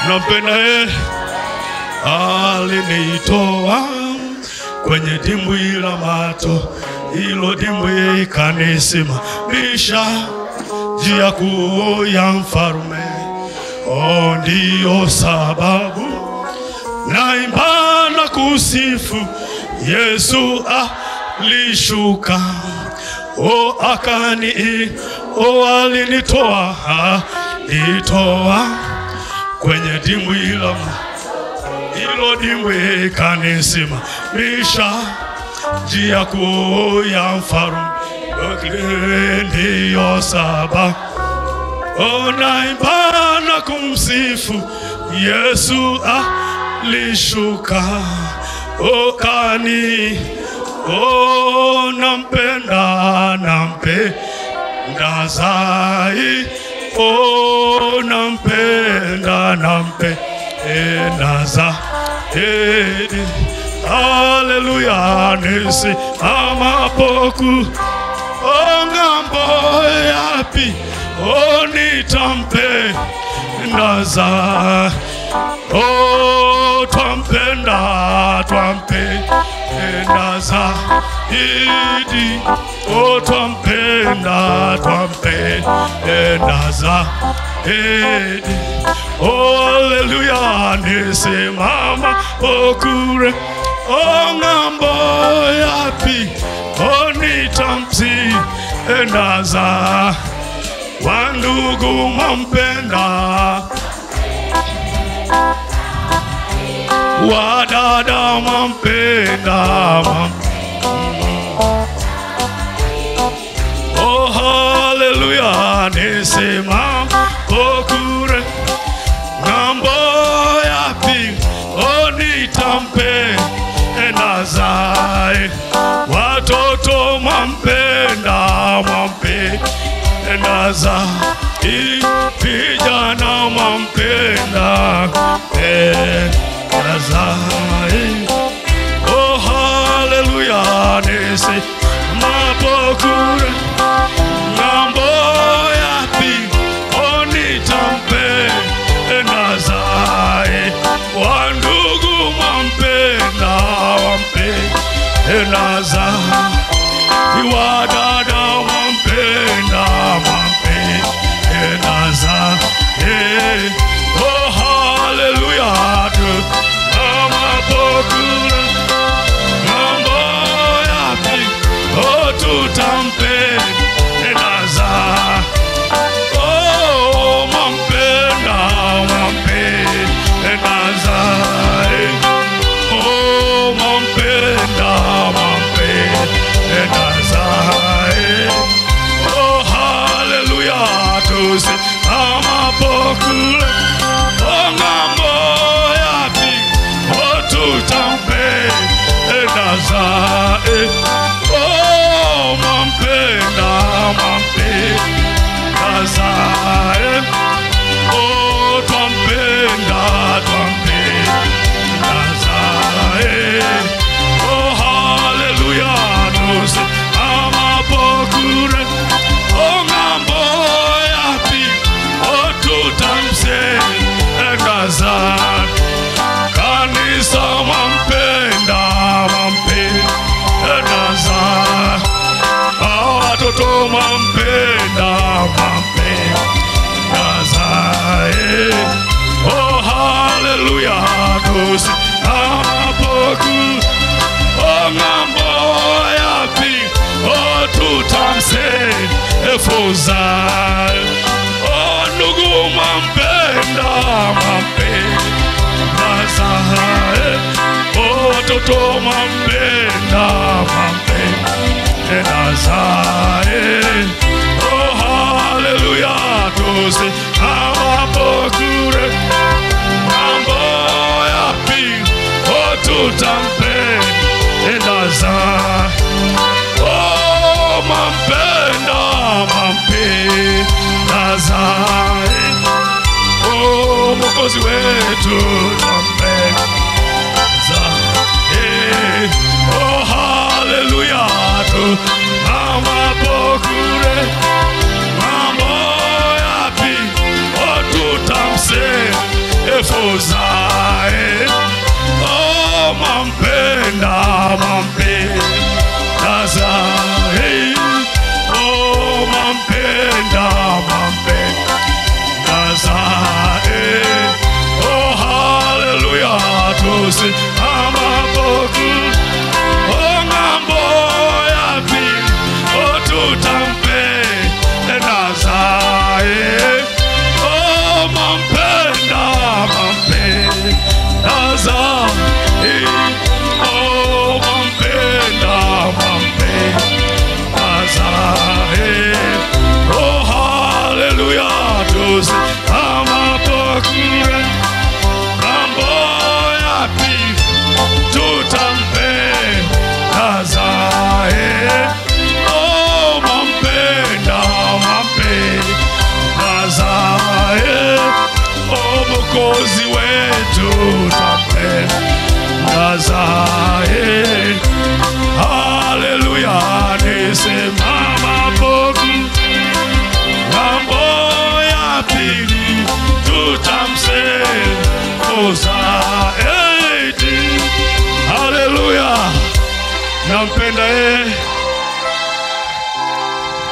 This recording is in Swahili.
nampenda yeye alinitoa kwenye dimbwi la mato, hilo dimbwi ikanisimamisha njia kuu ya mfarume. O, ndiyo sababu naimba na kusifu Yesu alishuka, o akani, o alinitoa, alitoa kwenye dimbwi la mato hilo dimbwi kanisimamisha njia kuu ya mfarume. Ndiyo sababu naimba na kumsifu Yesu alishuka okani o nampenda nampenda zai o nampenda nampenda zaidi haleluya nisimamapoku o ng'ambo yapi o nitampenda za o twampenda twampenda zaidi o twampenda twampenda zaidi haleluya nisimama pokure o ng'ambo yapi o nitamsi endaza wandugu mwampenda wadada mwampenda mwam- oh haleluya nisimama pokure ng'ambo yapi onitampe enazae watoto mwampenda mwampenda zai vijana mwampenda penda zai oh haleluya nisi mapokure ng'ambo yapi onitampe nazae wandugu mwampenda wampenda zai wadada wampenda wampenda zai oh haleluya tu amapokure mambo yapi oh tutampe enaza oh mampenda mampenda zae oh mampenda mampenda zae oh haleluya tuse amapokule oh ng'ambo yapi oh tutampe enazae oh mampenda mampenda zae oh twampenda twampenda zae oh haleluya tuse amapokure oh ng'ambo yapi oh tutamse engazae kanisa mwampenda mwampenda za watoto mwampenda mwampenda zae oh haleluya tusi apoku oh ng'ambo yapi oh tutamse efuzae oh ndugu mwampenda mwampenda zae oh watoto mwampenda mwampenda zae oh haleluya tusi awapokure mambo yapi oh tutampenda zae oh mampenda mampenda zae oh mokozi wetu tampenda zae oh haleluya tu amapokure mambo yapi oh tutamse fuzae oh mampenda mampenda zae oh mampenda mampenda zae oh haleluya tusimama boku oh ng'ambo ya pili oh tutampe nazae oh mampenda mampenda zae oh mampenda mampenda zae oh haleluya tusimama boku mambo ya pili tutampenda zae oh mampenda mampenda zae oh mokozi wetu tampenda zae haleluya nisimama boku mambo ya pili tutamsekoza eti haleluya nampenda yeye